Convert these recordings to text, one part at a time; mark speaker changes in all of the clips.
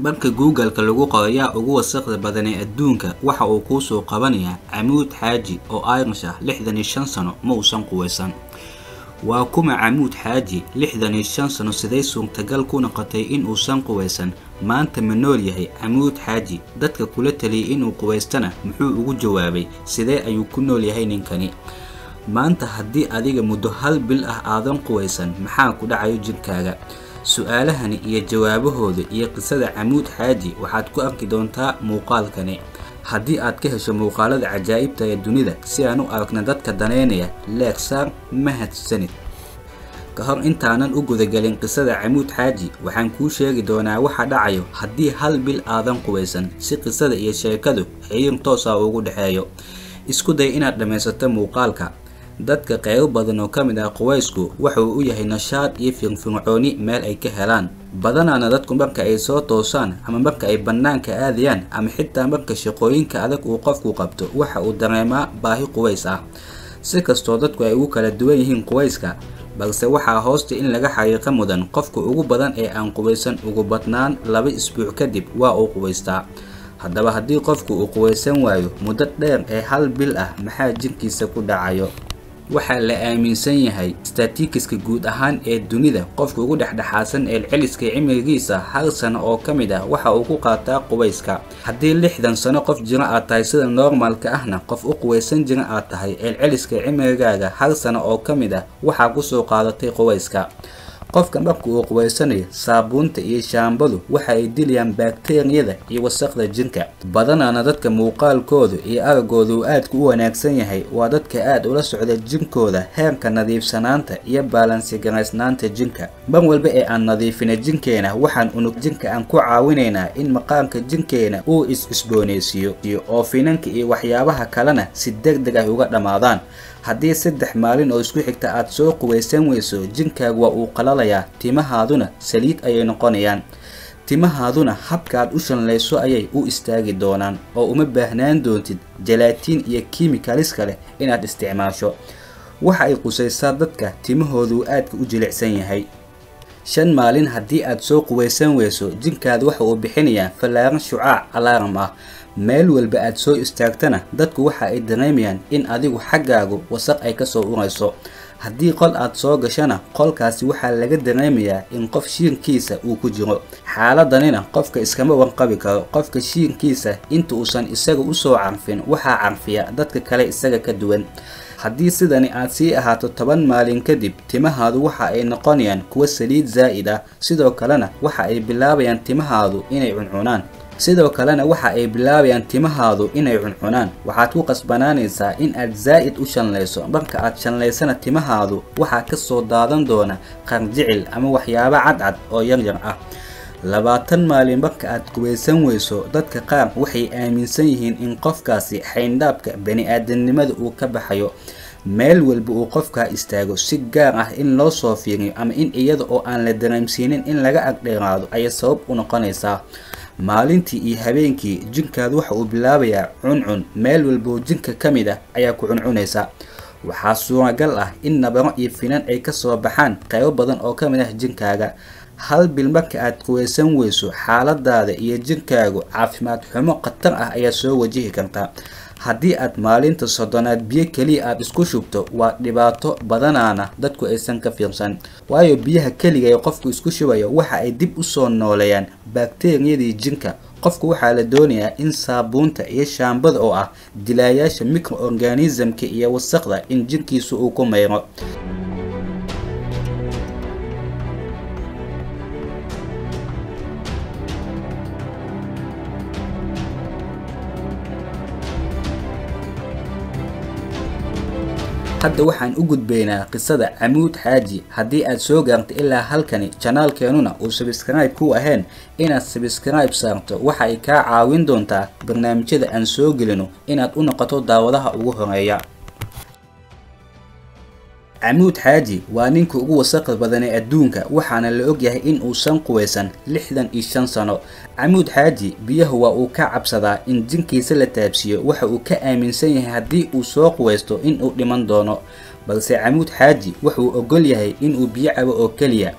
Speaker 1: marka google-ka lagu qoro yaa ugu wasaqda badan ee adduunka waxa uu kuu soo qabanayaa camuud xaaji oo irish ah lixdan iyo shan sano ma uusan quwaysan waa kuma camuud xaaji lixdan iyo shan sano siday suurtagal ku noqotay in uusan quwaysan maanta ma nool yahay camuud xaaji dadka kula taliyay inuu quwaystana muxuu ugu jawaabay sidee ayuu ku nool yahay ninkani maanta haddii adiga muddo hal bil ah aadan quwaysan maxaa ku dhacayo jirkaaga su-aalahani iyo jawaabahooda iyo qisada camuud xaaji waxaad ku arki doontaa muuqaalkani haddii aad ka hesho muuqaalada cajaa'ibta ee dunida si aan u aragna dadka daneynaya leegsaar mahadsanid ka hor intaanan u gudagelin qisada camuud xaaji waxaan kuu sheegi doonaa waxa dhacayo haddii hal bil aadan quwaysan si qisada iyo sheekadu xiriir toosa ugu dhexeeyo isku day inaad dhammaysato muuqaalka dadka qeybo badan oo ka mid ah quwaysku wuxuu u yahay nashaad iyo firfircooni meel ay ka helaan badanaana dadku marka ay soo toosaan ama marka ay bannaanka aadayaan ama xitaa marka shaqooyinka adag uu qofku qabto waxa uu dareemaa baahi quways ah si kastoo dadku ay ugu kala duwan yihiin quwayska balse waxaa hoosta in laga xaqiiqa mudan qofka ugu badan ee aan quwaysan ugu badnaan laba isbuuc kadib waa uu quwaystaa haddaba haddii qofku uu quwaysan waayo muddo dheer ee hal bil ah maxaa jirkiisa ku dhacayo waxaa la aaminsan yahay statikiska guud ahaan ee dunida qofka ugu dhexdhexaadsan ee celiska cimrigiisa hal sano oo ka mid ah waxa uu ku qaataa qubayska haddii lixdan sano qof jiro aad tahay sida normaalka ahna qof u quwaysan jira aad tahay eelceliska cimrigaaga hal sano oo ka mid ah waxaa kusoo qaadatay qubayska qofka marka uu quwaysanayo saabuunta iyo shaambadu waxa ay dilayaan bakteriyada iyo wasaqda jirka badanaana dadka muuqaalkoodu iyo aragooda uu aadka u wanaagsan yahay waa dadka aad ula socda jirkooda heerka nadiifsanaanta iyo baalansigaraysnaanta jirka mar walba ee aan nadiifina jirkeena waxaan unug jirka aan ku caawinaynaa in maqaamka jirkeena uu is-cusboonaysiiyo oo finanka iyo waxyaabaha kalena si deg deg ah uga dhammaadaan haddii saddex maalin oo isku xigta aad soo quwaysan weyso jinkaagu waa uu qalalayaa timahaaduna saliid ayay noqonayaan timahaaduna habkaaad u shanlayso ayay u istaagi doonaan oo uma baahnaan doontid jalaatiin iyo kimikalis kale inaad isticmaasho waxa ay qusaysaa dadka timahoodu aadka u jilicsan yahay shan maalin haddii aad soo quwaysan weyso jinkaada waxa uu bixinayaa fallaaran shucaac alaaram ah meel walba aad soo istaagtana dadku waxa ay dareemayaan in adigu xaggaagu wasaq ay kasoo urayso haddii qol aad soo gashana qolkaasi waxaa laga dareemayaa in qof shiirkiisa uu ku jiro xaaladanina qofka iskama warqabi karo qofka shiirkiisa inta uusan isaga usoo carfin waxaa carfiya dadka kale isaga ka duwan haddii sidani aad sii ahaato toban maalin kadib timahaadu waxa ay noqonayaan kuwa saliid zaa'id ah sidoo kalena waxa ay bilaabayaan timahaadu inay cuncunaan sidoo kalena waxa ay bilaabayaan timahaadu inay cuncunaan waxaad ku qasbanaanaysaa in aad zaa'id u shanlayso marka aad shanlaysana timahaadu waxaa kasoo daadan doona qarjicil ama waxyaabo cadcad oo yaryar ah labaatan maalin marka aad quwaysan weyso dadka qaar waxay aaminsan yihiin in qofkaasi xayndhaabka bani-aadamnimada uu ka baxayo meel walba uu qofkaa istaago si gaar ah in loo soo fiiriyo ama in iyada oo aan la dareemsiinin in laga agdheeraado ayay sabab u noqonaysaa maalintii iyo habeenkii jinkaadu waxa uu bilaabayaa cuncun meel walboo jinka ka mid ah ayaa ku cuncunaysa waxaa suuragal ah in nabaro iyo finan ay kasoo baxaan qaybo badan oo ka mid ah jinkaaga hal bil marka aad quwaysan weyso xaaladaada iyo jirkaagu caafimaad xumo khatar ah ayaa soo wajihi karta haddii aad maalinta soddonaad biyo keliya aad isku shubto waa dhibaato badanaana dadku aysan ka fiirsan waayo biyaha keliga ee qofku isku shubayo waxa ay dib usoo nooleeyaan bakteriyadii jirka qofku waxaa la doonayaa in saabuunta iyo shaambada oo ah dilaayaasha microorganismka iyo wasaqda in jirkiisu uu ku mayro hadda waxaan u gudbaynaa qisada camuud xaaji haddii aad soo gaarto ilaa halkani janaalkeenuna uu sabskribe ku ahayn inaad sabskribe saarto waxa ay kaa caawin doontaa barnaamijyada aan soo gelino inaad u noqoto daawadaha ugu horeeya camuud xaaji waa ninka ugu wasaqda badan ee adduunka waxaana la ogyahay in uusan quwaysan lixdan iyo shan sano camuud xaaji biyahu waa uu ka cabsadaa in jinkiisa la taabsiiyo waxa uu ka aaminsan yahay haddii uu soo quwaysto in uu dhiman doono balse camuud xaaji wuxuu ogol yahay inuu biyo cabo oo keliya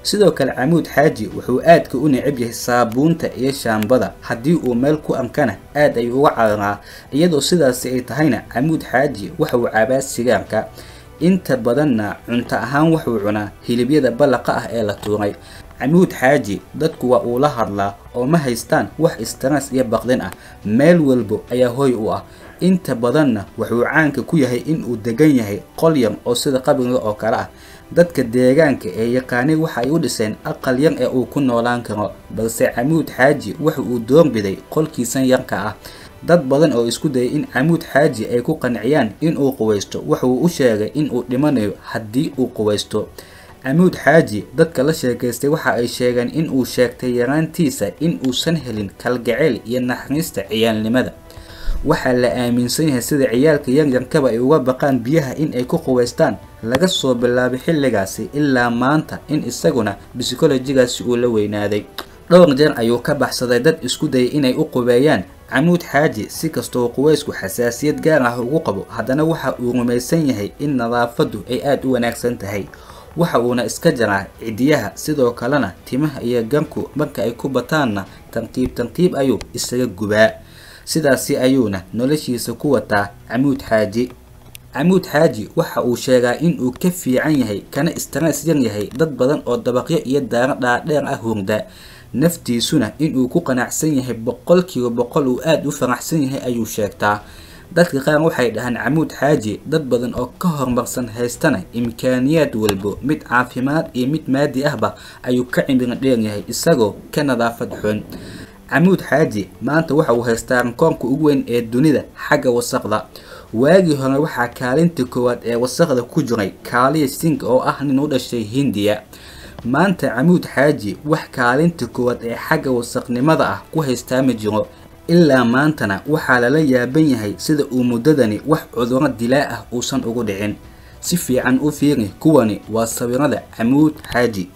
Speaker 1: sidoo kale camuud xaaji wuxuu aadka u necab yahay saabuunta iyo shaambada haddii uu meel ku ankana aad ayuu uga cararaa iyadoo sidaasi ay tahayna camuud xaaji waxa uu cabaa sigaarka inta badanna cunto ahaan wuxuu cunaa hilibyada ballaqa ah ee la tuuray camuud xaaji dadku waa uu la hadlaa oo ma haystaan wax istaraas iyo baqdin ah meel walbo ayaa hoy u ah inta badanna wuxuu caanka ku yahay inuu degan yahay qol yar oo sida qabriga oo kale ah dadka deegaanka ee yaqaanay waxa ay u dhiseen aqal yar ee uu ku noolaan karo balse camuud xaaji waxa uu doorbiday qolkiisan yarka ah dad badan oo isku dayay in camuud xaaji ay ku qanciyaan inuu quwaysto wuxuu u sheegay inuu dhimanayo haddii uu quwaysto camuud xaaji dadka la sheekaystay waxa ay sheegeen inuu sheegtay yaraantiisa in uusan helin kalgacayl iyo naxariista ciyaalnimada waxaa la aaminsan yahay sida ciyaalka yaryarkaba ay uga baqaan biyaha in ay ku quwaystaan laga soo bilaabay xilligaasi ilaa maanta in isaguna bisikolojigaasi uu la weynaaday dhowr jeer ayuu ka baxsaday dad isku dayay inay u qubeeyaan camuud xaaji si kastoo quwaysku xasaasiyad gaar ah ugu qabo haddana waxa uu rumaysan yahay in nadaafaddu ay aada u wanaagsan tahay waxa uuna iska jaraa cidiyaha sidoo kalena timaha iyo ganku marka ay ku bataanna tanqiib tanqiib ayuu isaga gubaa sidaasi ayuuna noloshiisa ku wataa camuud xaaji camuud xaaji waxa uu sheegaa inuu ka fiican yahay kana istaraas yar yahay dad badan oo dabaqyo iyo daaro dhaadheer ah hurda naftiisuna inuu ku qanacsan yahay boqolkiiba boqol uu aada u faraxsan yahay ayuu sheegtaa dadka qaar waxay dhahaan camuud xaaji dad badan oo ka horumarsan haystana imkaaniyaad walbo mid caafimaad iyo mid maadi ahba ayuu ka cimiro dheer yahay isagoo ka nadaafad xun camuud xaaji maanta waxa uu haystaa rankoonka ugu weyn ee dunida xagga wasaqda waagii hore waxaa kaalinta koowaad ee wasaqda ku jiray kaaliya sink oo ah nin u dhashay hindiya maanta camuud xaaji wax kaalinta koowaad ee xagga wasaqnimada ah ku haystaa ma jiro ilaa maantana waxaa lala yaaban yahay sida uu muddadani wax cuduro dilaa ah uusan ugu dhicin si fiican u fiiri kuwani waa sawirada camuud xaaji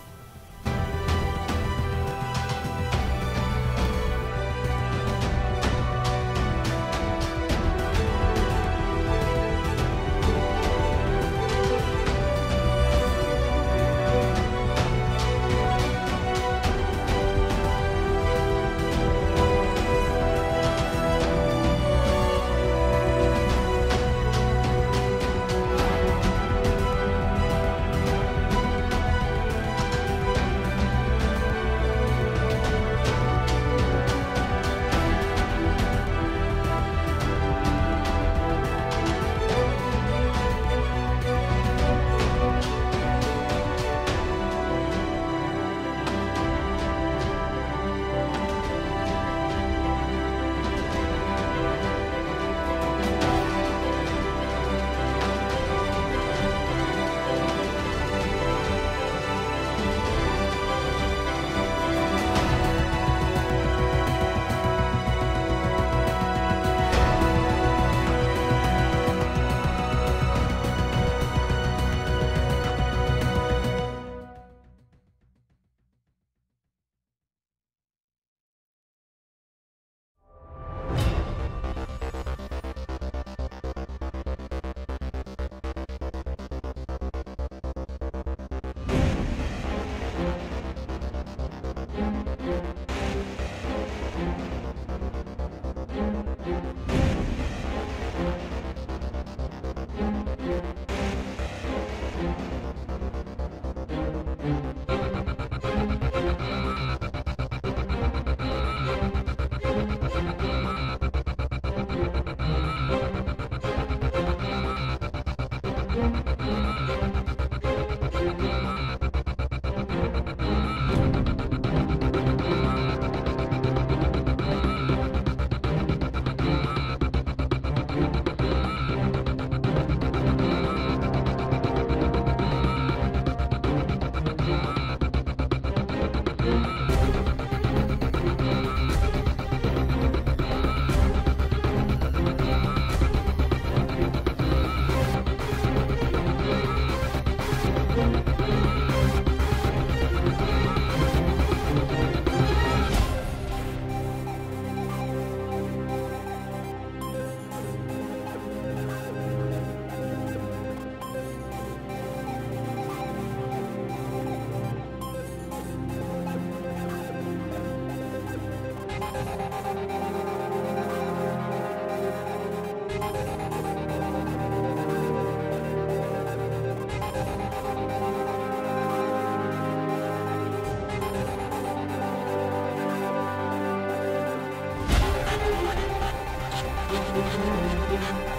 Speaker 2: Thank you.